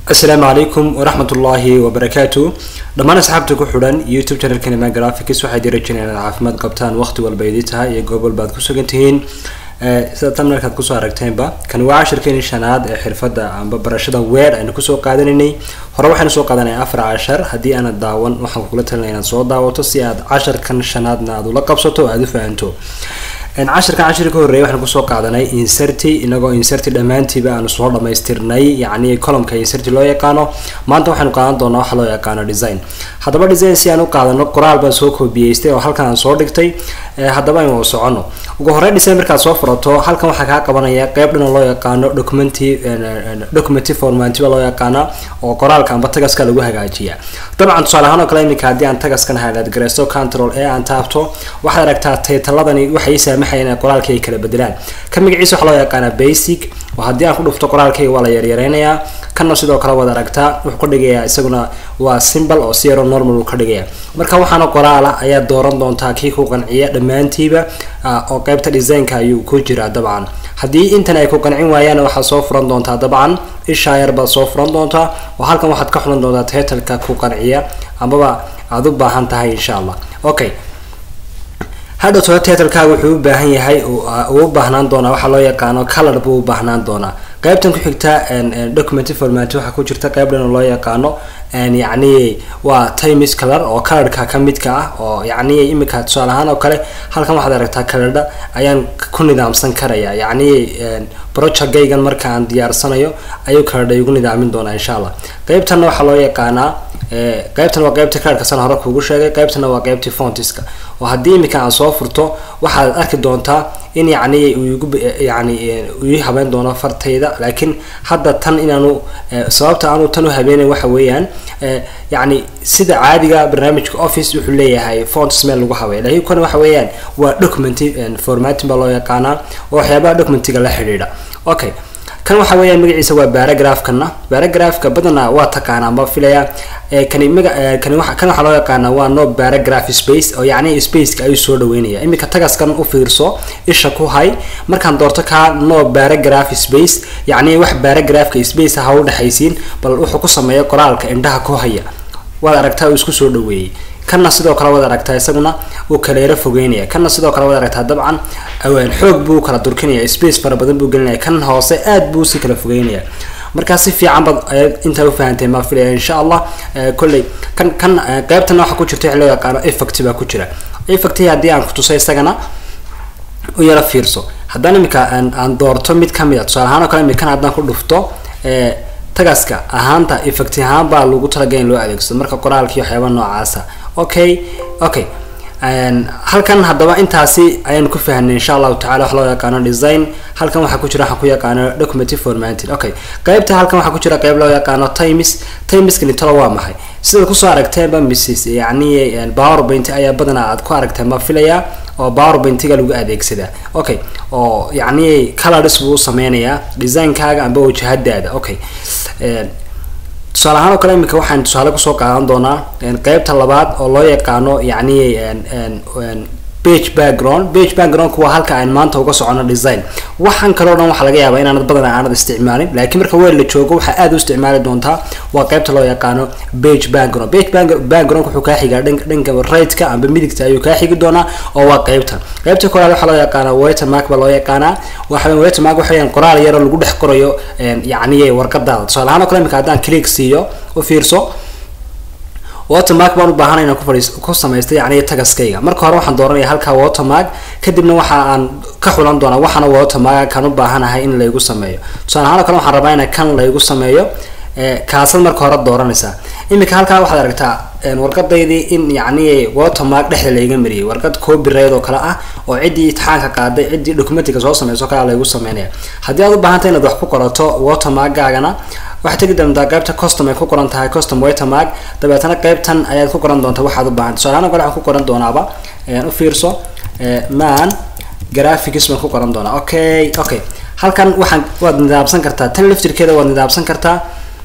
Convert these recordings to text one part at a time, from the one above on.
asalaamu calaykum waraxmat ullaahi wabarakaatu dhammaan asxaabta ku xidhan youtube channelkani ma graphics waxay dirajineen inaad caafimaad qabtaan waqti walba idii tahay iyo goob walba aad ku sugan tihiin sida tamnarkaad kusoo aragteenba kani waa cashirkeeni shanaad ee xirfadda amba barashada weer aynu kusoo qaadanaynay hore waxaynu soo qaadanay afar cashar haddii aanad daawan waxaan kugula talinaya inaad soo daawato si aad casharkan shanaadna aad ula qabsato o aada u fahanto cashirkan cashir ka horreeya waxaan kusoo qaadanay inserty inagoo inserty dhammaantiiba aanu soo dhamaystirnay yacni columka inserty loo yaqaano maanta waxaynu qaadan doonaa waxa loo yaqaano design haddaba design si aan u qaadano qoraal baan soo koobiyeystay oo halkan aan soo dhigtay haddaba aynu socono ugu horreyn design markaad soo furato halkan waxaa kaa qabanaya qeyb dhana loo yaqaano documenti documenti formanti baa loo yaqaana oo qoraalka amba tagaska lagu hagaajiya dabcan tusaale ahaan oo kale iminka haddii aan tagaskan highlight gareysto control ee aan taabto waxaad aragtaa taytaladani waxay saamaxayaan in qoraalkii ay kala bedelaan ka magaciisa waxaa loo yaqaanaa basic oo haddii aan ku dhufto qoraalkayga waa la yaryareynayaa kana sidoo kale waad aragtaa wuxuu ka dhigayaa isaguna waa simbol oo si yaro normal uu ka dhigaya marka waxaana qoraala ayaa dooran doontaa kii ku qanciya dhammaantiiba oo qeybta designka ayuu ku jiraa dabcan haddii intan ay ku qancin waayaan waxaad soo furan doontaa dabcan ishaa yar baad soo furan doontaa oo halkan waxaad ka xulan doontaa titleka ku qanciya amaba aada u baahan tahay insha allah okay hadhowto titlekaaga wuxuu u baahan yahay uu u baahnaan doonaa waxaa loo yaqaano color buu u baahnaan doonaa qaybtan ku xigta document format waxaa ku jirta qayb dhan loo yaqaano yacni waa timis color oo colorka ka midka ah oo yacni imika tusaale ahaan oo kale halkan waxaad aragtaa colordha ayaan ku nidaamsan karaya yacni projectgaygan marka aan diyaarsanayo ayuu colordha igu nidaamin doonaa insha allah qaybtanna waxaa loo yaqaanaa qaybtan waa qaybta colorka san hore kuugu sheegay qaybtana waa qaybtii fontiska oo haddii imika aan soo furto waxaad arki doontaa in yacni igu yani ii habeyn doono fartayda laakiin hadda tan inaanu sababta aanu tan u habeenay waxa weeyaan yacni sida caadiga barnaamijka office wuxuu leeyahay font smell lagu habeeya laakiin kan waxa weeyaan waa documenti formatin baa loo yaqaanaa oo waxyaabaha documentiga la xidhiidha okay kan waxa weeyaan magaciisa waa baragraphkana baragraphka badanaa waa taqaanaa ma filaya kani maga kani waxa kan waxaa loo yaqaanaa waa no paragraph space oo yacni spaceka ayuu soo dhaweynaya iminka tagaskan u fiirso isha ku hay markaan doorto kaa no paragraph space yacni wax paragraphka space ha u dhexaysiin bal wuxuu ku sameeya qoraalka indhaha ku haya waad aragtaa uu isku soo dhaweeyey kanna sidoo kale waad aragtaa isaguna uu kaleero fogeynaya kanna sidoo kale waad aragtaa dabcan xoog buu kala durkinaya space fara badan buu gelinaya kan hoose aad buu si kala fogeynaya markaa si fiican baad intaa ufahanteen maa filaya insha allah kolley kan kan qeybtana waxaa ku jirta wax loo yaqaano effect baa ku jira effecti haddii aan kutusay isagana u yaro fiirso haddaan imika aan doorto mid kamid a tusaale ahaan oo kale imikan haddaan ku dhufto tagaska ahaanta effect ahaan baa lagu talagay in loo adeegsado marka qoraalkii waxyaaba noocaasa okay okay halkan haddaba intaasi ayaan ku fahnay insha allahu tacala wax loo yaqaano design halkan waxaa ku jira waxaan ku yaqaano document formatting okay qaybta halkan waxaa ku jira qayb loo yaqaano times timeskani talo waa maxay sidaad kusoo aragteenba mrs yacni powerpoint ayaa badanaa aad ku aragteen ma filaya oo powerpointiga lagu adeegsadaa okay oo yacni colors buu sameynayaa designkaaga amba wajahadaada okay tusaale ahaan oo kale imika waxaan tusaale kusoo qaadan doonaa qeybta labaad oo loo yaqaano yacni page background page backgroundku waa halka aan maanta uga socono design waxaan kaloo dhan waxaa laga yaabaa inaanad badan aanad isticmaalin laakiin marka weel la joogo waxaa aada u isticmaali doontaa waa qeybta loo yaqaano page background page background wuxuu kaa xigaa dhanka right-ka amba midigta ayuu kaa xigi doonaa oo waa qeybtan qeybta koowaad waxaa loo yaqaana watermark baa loo yaqaanaa waxa watermark waxa weeyaan qoraal yaro lagu dhex qorayo yacni warqadaada tusaale ahaan oo kale imika haddaan click siiyo u fiirso watermark baan u baahanay inaan ku fadhiis ku samaysta yacni tagaskayga marka hore waxaan dooranaya halkaa watermark kadibna waxa aan ka xulan doonaa waxaana watermark kan u baahanahay in laygu sameeyo tusaale ahaan oo kale waxaan rabaa in kan laygu sameeyo kaasad marka hore dooranaysaa iminka halkaa waxaad aragtaa warqadaydii in yacni watermark dhexda layga mariyay warqad copyright oo kale ah oo ciddii itixaanka qaaday ciddii documentiga soo sameyso kale laygu sameynaya haddii aad u baahantay inaad wax ku qorato watermarkgaagana waxaad tegi doontaa qaybta custom ay ku qoran tahay custom watermark dabeetana qaybtan ayaad ku qoran doontaa waxaad u baahantay tusaale ahaan kale waxaan ku qoran doonaaba u fiirso man graphics baan ku qoran doonaa okay okay halkan waxaan waad nidaamsan kartaa tan laftirkeeda waad nidaamsan kartaa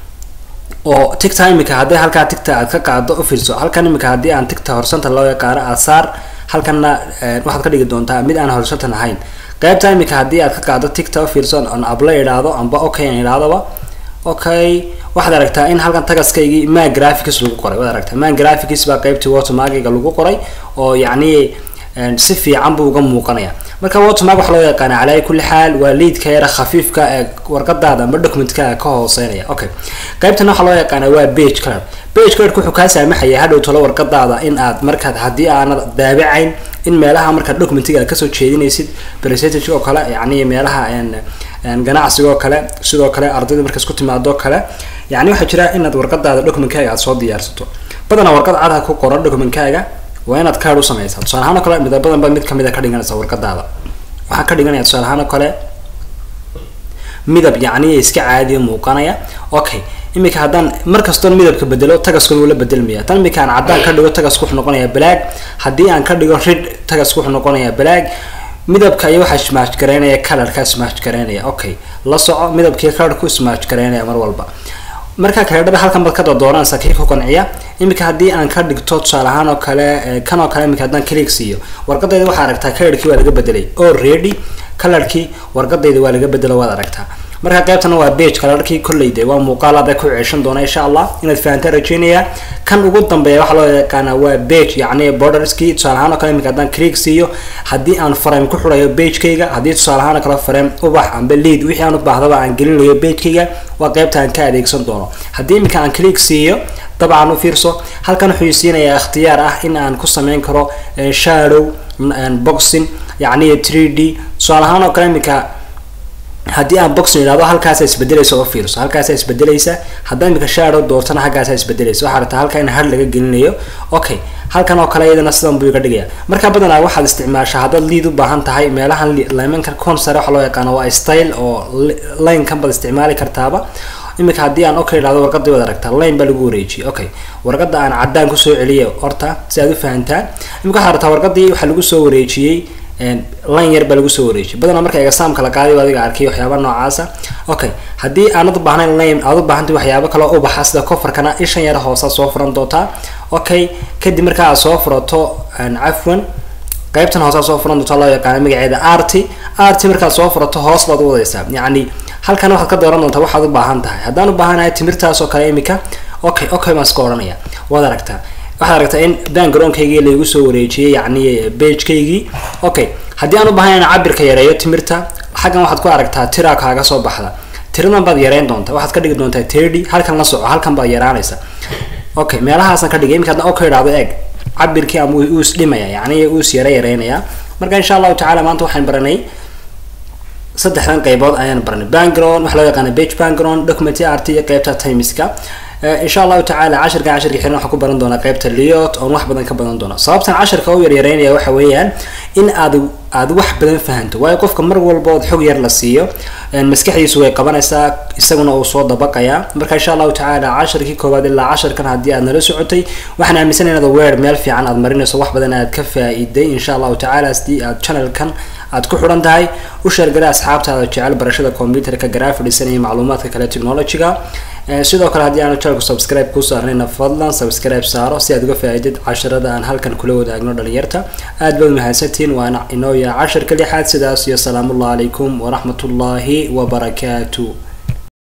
oo tigta imika haddii halkaa tigta aad ka qaado u fiirso halkan imika haddii aan tigta horsanta loo yaqaano aad saar halkanna waxaad ka dhigi doontaa mid aan horsantan ahayn qaybta imika haddii aad ka qaado tigta u fiirso on abla idhaahdo amba okay aan idhahdoba okay waxaad aragtaa in halkan tagaskaygii man graphics lagu qoray waad aragtaa man graphics baa qeybtii watermarkiga lagu qoray oo yacni si fiican buu uga muuqanaya marka watermark waxa loo yaqaana calaa kulli xaal waa liidka yara khafiifka ee warqadaada ama documentka ka hooseynaya okay qaybtan waxaa loo yaqaana waa page card page cardka wuxuu kaa saamaxaya hadhow tolo warqadaada in aad markaad haddii aanad daabacayn in meelaha markaad documentiga aad kasoo jeedinaysid percentage oo kale yacni meelaha ganacsiga oo kale sidoo kale ardayda markaas ku timaado kale yacni waxaa jira inaad warqadaada documentkaaga aad soo diyaarsato badanaa warqad cadha ku qoran documentkaaga waa inaad card u sameysaa tusaale ahaan oo kale midabadan ba mid kamid a ka dhiganaysa warqadaada waxaa ka dhiganaya tusaale ahaan oo kale midab yacni iska caadiya muuqanaya okay imika haddaan markastoon midabka bedelo tagaskuna wuu la bedelmaya tan imika aan caddaan ka dhigo tagasku wuxuu noqonayaa black haddii aan ka dhigo rid tagasku wuxuu noqonayaa black midabka iyo waxaa smash garaynaya colorka smash garaynaya okay la soco midabkii colorku smash garaynaya mar walba markaa kaledhada halkan baad ka doodoonaysa kii ku qanciya iminka haddii aan ka dhigto tusaale ahaan oo kale kan oo kale imika haddaan click siiyo warqadayda waxaa aragtaa colorkii waa laga bedelay already colorkii warqadayda waa laga bedelo waad aragtaa marka qaybtana waa bage colorkii kolleyde waa muuqaal aad ku ceeshan doona insha allah inaad fahantaan rajeynaya kan ugu dambeeya waxaa loo yaqaanaa waa bage yacni borderskii tusaale ahaan oo kale imika haddaan click siiyo haddii aan frame ku xurayo bagekayga haddii tusaale ahaan oo kale frame ubax amba lead wixii aan u baahdaba aan gelinayo bagekayga waa qaybta aan ka adeegsan doono haddii imika aan click siiyo dabcan u fiirso halkan wuxuu siinayaa ikhtiyaar ah in aan ku sameyn karo shadow boxing yacni 3d tusaale ahaan oo kale imika haddii aan boxing idhahdo halkaasa isbedelaysa oo fiirso halkaasa isbedelaysa haddaa imika shadow doortana halkaasa isbedelaysa waxaa rabtaa halka in har laga gelinayo okay halkan oo kale iyadana sidan buu iga dhigaya marka badanaa waxaad isticmaashaa haddaad liid u baahan tahay meelahan limanka consare waxa loo yaqaano waa style oo linekan baad isticmaali kartaaba imika haddii aan okay idhahdo warqadii waad aragtaa line baa lagu wareejiyay okay warqada aan caddaan kusoo celiyo horta si aad u fahantaan imika waxaa rabtaa warqadii waxaa lagu soo wareejiyey line yar baa lagu soo wareejiyay badanaa marka exaamka la qaaday adiga arkay waxyaaba noocaasa okay haddii aanad u baahnayn line aad u baahantay waxyaabo kale u baxa sida coverkana ishan yar hoosa soo furan doontaa okay kadib marka aad soo furato cafwan qaybtan hoosaa soo furan doontaa loo yaqaana magaceeda arty arty markaad soo furato hoos baad u wadaysaa yacni halkan waxaad ka dooran doontaa waxaad u baahan tahay haddaan u baahanahay timirtaas oo kale imika okay okay baan iska odhanaya waad aragtaa waxaad aragtaa in backgroundkaygii laygu soo wareejiyey yacni bagekaygii okay haddii aan u baahanayn cabirka yareeyo timirta xaggan waxaad ku aragtaa tira kaaga soo baxda tiradan baad yareyn doontaa waxaad ka dhigi doontaa thirty halkan la soco halkan baad yaraanaysa okay meelahaasan ka dhigay imika haddaan okay idhahdo eeg cabirkii ama uu is dhimaya yacni uu is yara yareynaya marka insha allahu tacala maanta waxaan baranay saddexdan qaybood ayaan baranay background waxaa loo yaqaana page background document art iyo qaybta timeska insha allahu tacaala cashirkan cashirka xiran waxaan ku baran doonaa qaybta liot oon wax badan ka badan doona sababtan cashirka u yaryareynaya waxa weeyaan in aad aad wax badan fahanto waayo qofka mar walba ood xog yar la siiyo maskaxdiisu way qabanaysaa isaguna uu soo dabaqayaa marka insha allahu tacaala cashirkii koowaad ilaa cashirkan haddii aad nala socotay waxaan aaminsanay inaad weer meel fiican aad marinayso wax badan aad ka faa-iiday insha allahu tacaala sidii aad channelkan aad ku xidhan tahay u sheergala asxaabtaada jecel barashada computerka grafidhisan iyo macluumaadka kale technologyga sidoo kale haddii aanu channelku subscribe kuu saarnayna fadlan subscribe saaro si aad uga faa-iidid casharada aan halkan kula wadaagno dhalinyarta aad baad mahadsantihiin waana inoo yaha cashirka lixaad sidaas iyo salaamullahi calaykum waraxmatullaahi wabarakaatu